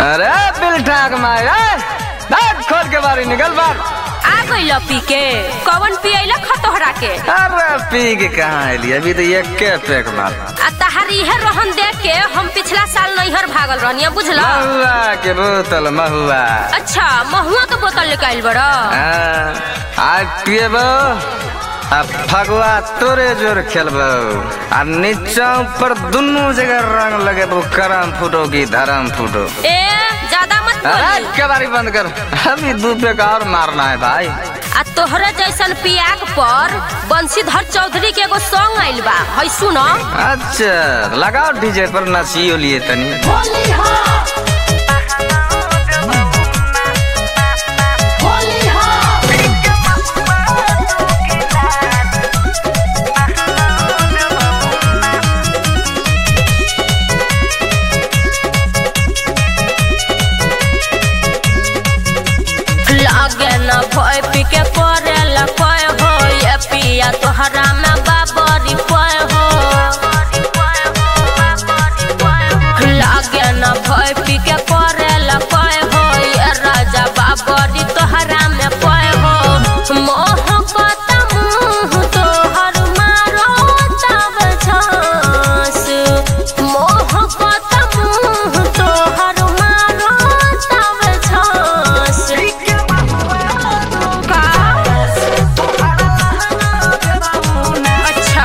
अरे बिलठाक मार दांत खोल के बारी निकल बार आ गइल पी के कवन पियला खतोहरा के अरे पी के कहाँ अली अभी तो एक के पैक मार आ तहारी इहे रोहन देख के हम पिछला साल नैहर भागल रहनी बुझला महुआ के बोतल महुआ अच्छा महुआ के बोतल लेके आइल बड़ा हाँ, आज पिएबो आ फगुआ तोरे जोर खेलबो आ नीचा ऊपर दुनू जगह रंग लगे तो करम फूटो की धर्म फूटो ए ज्यादा मत अरे बोली कबारी बंद कर अभी दू पे का और मारना है भाई आ तोहरा जैसन पियाक पर बंशीधर चौधरी के एगो सॉन्ग आइल बा है सुनो अच्छा लगाओ डीजे पर नचियो लिए तनी लागे न भय पी के करे ला कोय हो ये पिया तोहरा में बाबरी कोय हो लागे न भय पी के करे ला कोय हो ये राजा बाबरी तोहरा में कोय हो मोह पता मुंह तोहर मारो तब झांस मोह पता मुंह तोहर मारो तब झांस का अच्छा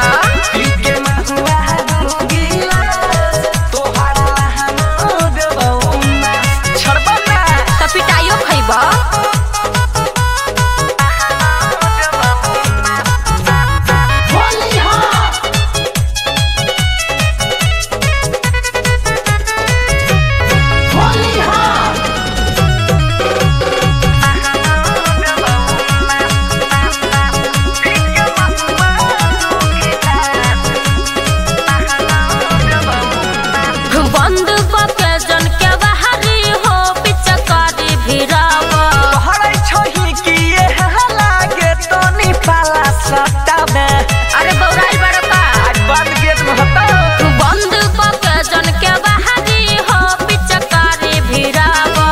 त पिटाइयो खैबा बंद बके जन के बाहरी हो पिचकारी भिरावा अरे बौराइल बड़का बंद बके जन के बाहरी हो पिचकारी भिरावा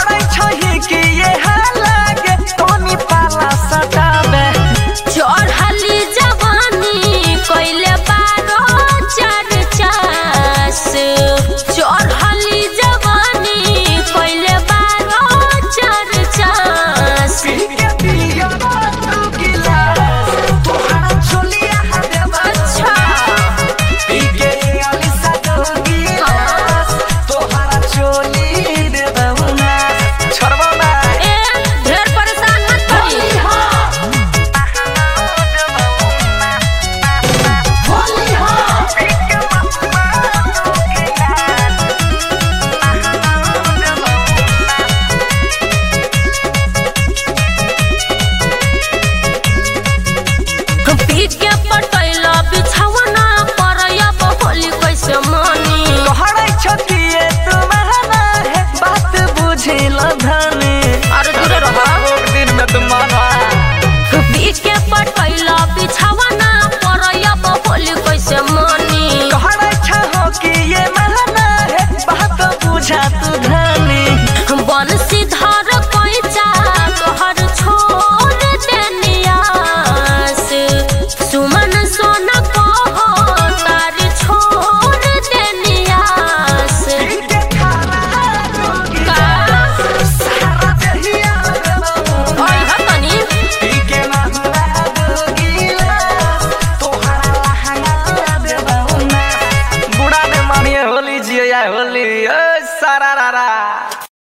चढ़ली जवानी कइले बारो चार चास चढ़ली जवानी कइले बारो चार चास अच्छा ए ढेर परेशान मत करी पी के पटैला बिछौना पर अब होली कैसे मानी अरे दूर रह दिन में तुम माना पी के पटैला बिछौना पर अब होली कैसे मानी बंसी धर पैचा तोहर छोड़ देनियास सुमन सोना कहो तार छोड़ देनियास का ओइ हतनी बुढ़ा ने मानिए होली जिया होली ओ सारा रा रा